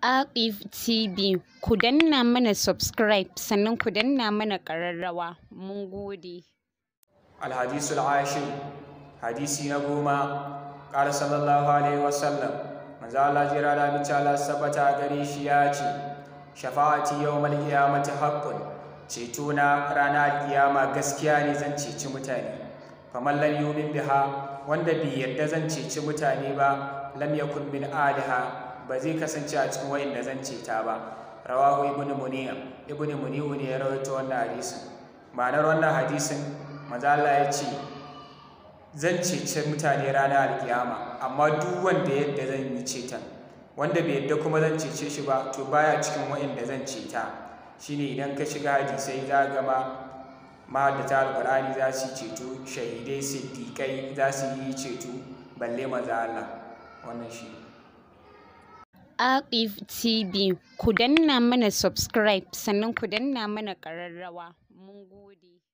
Aqif TV ku danna mana subscribe sannan ku danna mana ƙararrawa mun gode. الحديث العاشر حديثي نقوما قال صلى الله عليه وسلم manzo Allah jira da mace Allah sabata gare shi ya ce shafa'ati yawmal qiyamati haqqun ceto na ranar kiyama gaskiya ne zan ceci mutane faman lam yu'min biha wanda bai yarda zan ceci mutane ba lam yakun min aliha ba zai kasance a cikin wayanda zan ceta ba rawahu ibnu muniya ibnu muniyu ne ya rawaito wannan hadisin ma'anar wannan hadisin manzo Allah ya ce zan cece mutane ranar alkiyama amma duk wanda yadda zan yi ceton wanda bai yadda kuma zan cece shi ba to baya cikin wa'inda zan ceta shine idan ka shiga hadisai za ga ma mahaddata alqur'ani za su ceto shahidai siddiƙai za su yi ceto balle maza Allah wannan shi Aqif TV ku danna mana subscribe sannan ku danna mana ƙararrawa mun gode.